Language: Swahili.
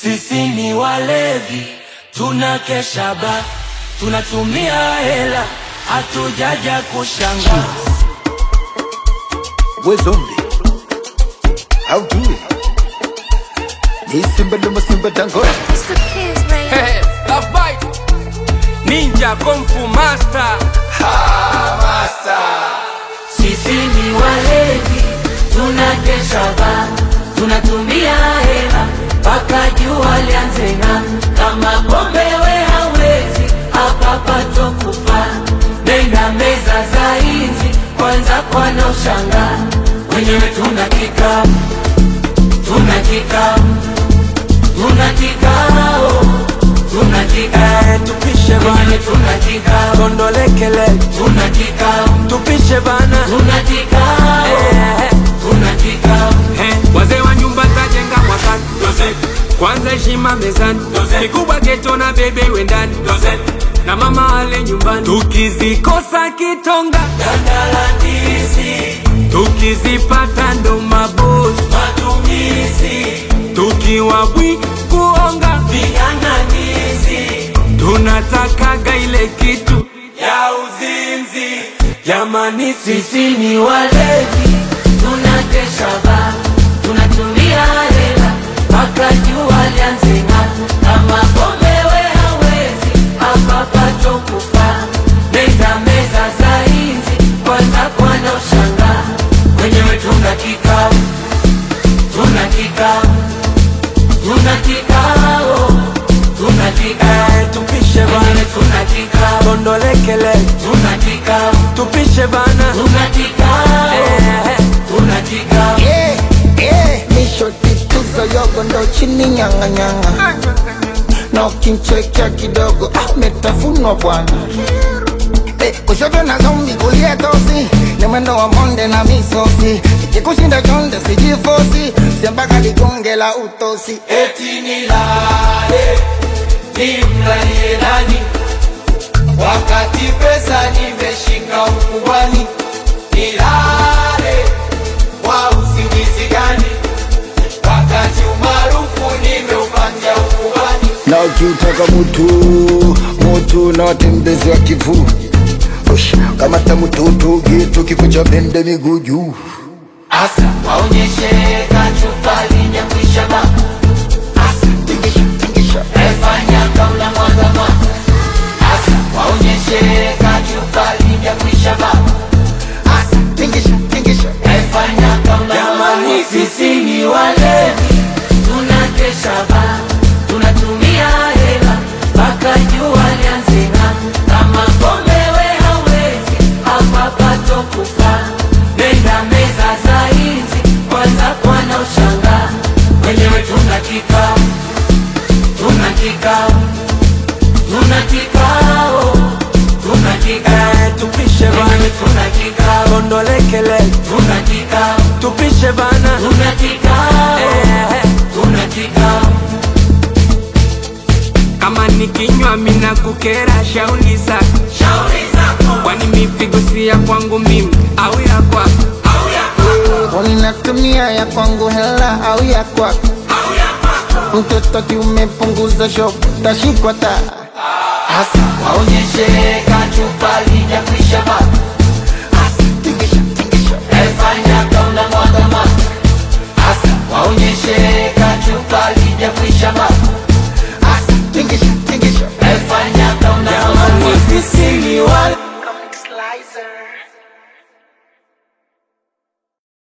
Sisi ni walevi, tunakesha ba, tunatumia hela, hatujaja kushanga. We zombie. How do it? Ni simba luma simba dangote. Mr. Kiss, baby. Hey, love bite. Ninja Kung Fu Master. Sisi ni walevi, tunakesha ba, tunatumia hela mpaka jua lianze ng'aa. Kama pombe we hawezi, hapa pato kufa. Nenda meza za hizi, kwanza kwana ushangaa. Wenyewe tuna kikao, tuna kikao, tuna kikao, tuna kikao. tupishe bana Wenyewe tuna kikao, tondolekele tuna kikao, tupishe bana tuna kikao, Eh, tuna kikao. eh, wazee wa nyumba tajenga mwakani kwanza heshima mezani kikubwa geto na bebe wendani na mama ale nyumbani tukizikosa kitonga Dandalandizi, tukizipata ndo mabosi matumizi, tukiwa bwi kuonga ving'ang'anizi tunatakaga ile kitu ya uzinzi. jamani sisi Sisi ni walevi, tunakesha ba, tunatumia hela mpaka jua lianze ng'aa. Kama pombe we hawezi, hapa pato kufa. Nenda meza za hizi, kwanza kwana ushangaa. Wenyewe tuna kikao, tuna kikao, tuna kikao, tuna kikao. Eh, tupishe Wenyewe bana tuna kikao, tondolekele tuna kikao, tupishe bana tuna kikao, Eh, tuna kikao. Yeah, yeah. Misho tituzo yogo ndo chini nyanga nyanga. Na ukinchekea kidogo ah, umetafunwa bwana. Eh, kushoto na zombi kulia tosi ni mwendo wa monde na misosi ikikushinda chonde sijifosi siambaka ligonge la utosi eti nilale nimlalie nani wakati pesa nimeshika ukubwani nilale kwa usingizi gani wakati umaarufu nimeupatia ukubwani na ukiutaka mutu mutu na watembezi wa kivu Ush, kamata mututu gitu kifo cha bende miguu juu asa waonyeshe kachupa linyakwisha ba asa tingisha tingisha efanya kaula mwaga mwaga asa waonyeshe kachupa linyakwisha ba asa tingisha tingisha Efanya kama Jamani, sisi ni walevi, tunakesha ba, tunatumia hela mpaka jua lianze ng'aa. Kama pombe we hawezi, hapa pato kufa. Nenda meza za hizi, kwanza kwana ushangaa. Wenyewe tuna kikao, tuna kikao, tuna kikao, tuna kikao. eh, tupishe Wenyewe bana tuna kikao, tondolekele tuna kikao. tupishe bana Tuna kikao, Eh, tuna kikao, kama nikinywa mina kukera shauli zako shauri zako kwani mifigo si ya kwangu mimi au ya kwako au ya kwako Unatumia ya kwangu hela au ya kwako au ya kwako. mtoto kiumepunguza shop tashikwa ta Hasa waonyeshe kachupa lijakwisha bado, tingisha tingisha efanya kaula mwaga mwaga. Hasa waonyeshe kachupa lijakwisha